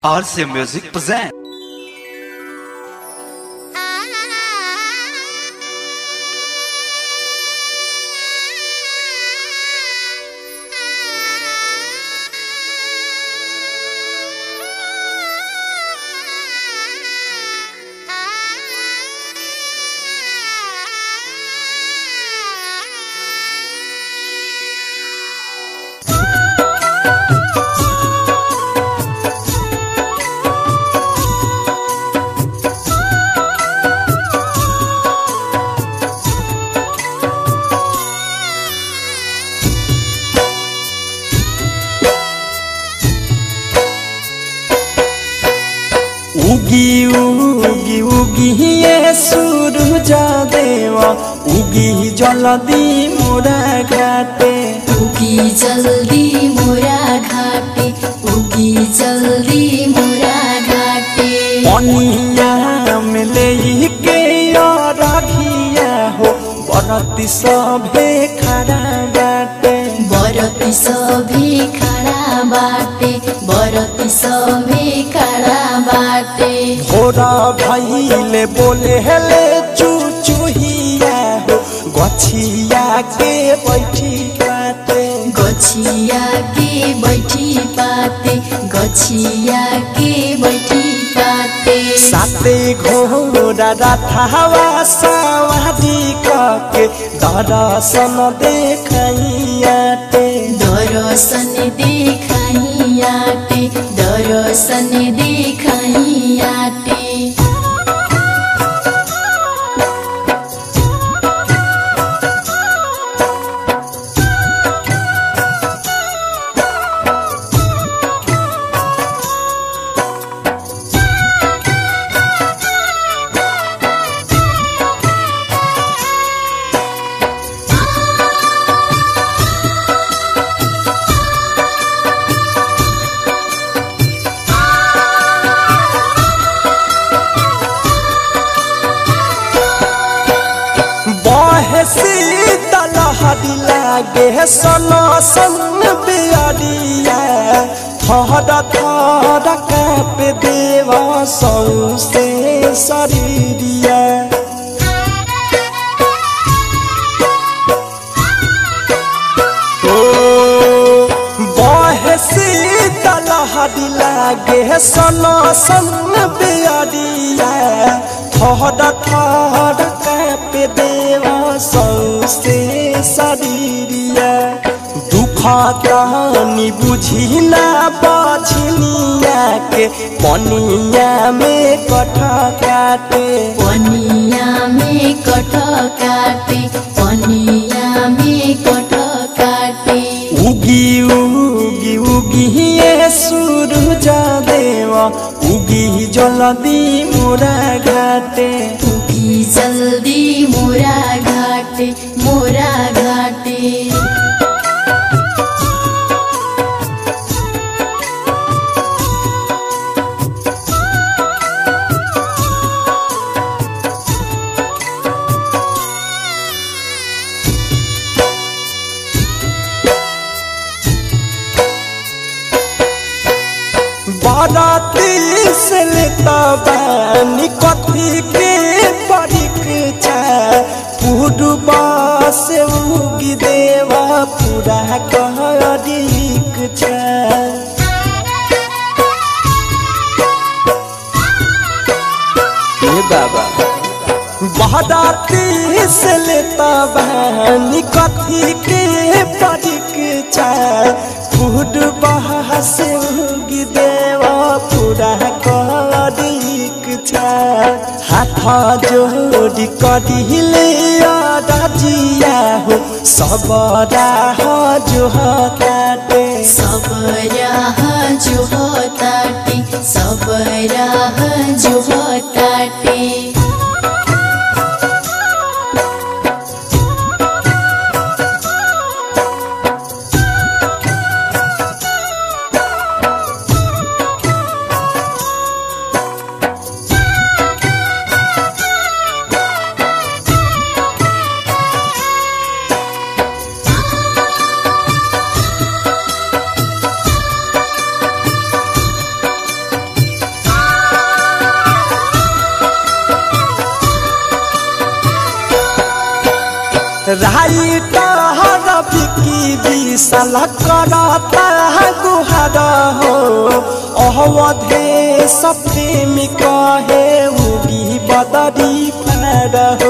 RC Music present. उगी उगी उगी ये सूरज देवा उगी जलदी मोरा घाटे उगी जल्दी मोरा घाटे उगी जल्दी मोरा घाटे पनिया में ले के रखिया हो बरती सभे खड़ा बाटे बरती सभी खड़ा बाटे बरती सभी खड़ा बाटे भोरा भैले बोले हेले चुचुहिया हो गछिया के बैठी बाटे गछिया के बैठी पाते गछिया के बैठी पाते साते घोड़ा रथावा सवारी कके दर्शन देखाइयाते दर्शन देखाइयाटे दर्शन देखाइयाटे बहे शीतल हरी लागे सन सन बियरिया थर थर काप देव सौसे शरीरिया बहे शीतल हरी लागे सन सन बियरिया थर थर काप देव सौसे शरीरिया दुख तहनी बुझिला बझनिया के पनिया में कठ काटे पनिया में कठ काटे पनिया में कठ काटे उगी उगी उगी ये सूरज देवा उगी जलदी मोरा घाटे उगी जल्दी मोरा घाटे मोरा घाटे बाराती से लेता बानी कथी के परीक्षा पूर्वा से उगी देवा पूरा कहरीक छा बाबा बहदाती से लेता बहनी कथी के परीक्षा फूड बहा से उगी देवा पूरा करीक छा हाथ जोड़ी करिले राजिया हो सब राह जो काटे सब राह जो ताटे सब राह जो ताटे राई टहर बिकी विशाल करता गुहार हो अवधे सप्रेमी कहे उगी बदरी पार हो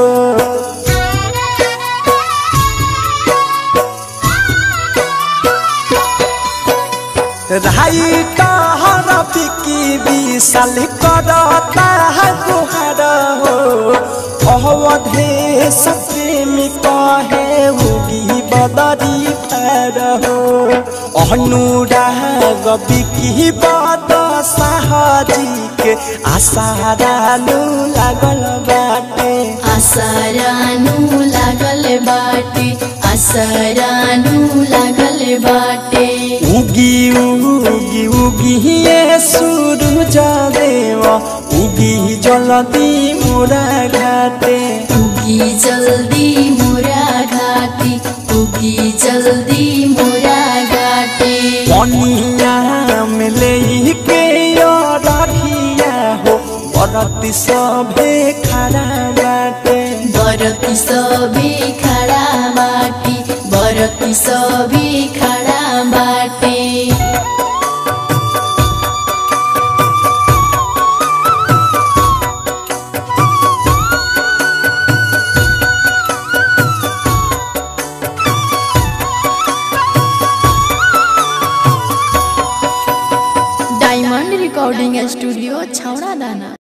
राई टहर बिकी विशाल करता गुहार हो अवधे सप्रेमी कहे उगी बदरी पार हो अनुराग बिकी बद साहजी के आसारानु लागल बाटे आसरानु लागल बाटे आसरानु लागल बाटे उगी उगी उगी ये सूरज देव उगी जलदी मोरा घाटे उगी जल्दी मोरा घाटी उगी जल्दी मोरा घाटे पनिया में ले के रखिया हो बरती सभे खड़ा बाटे बरती सभी खड़ा बाटी बरती सभी खड़ा बाटे डायमंड रिकॉर्डिंग स्टूडियो छौड़ा दाना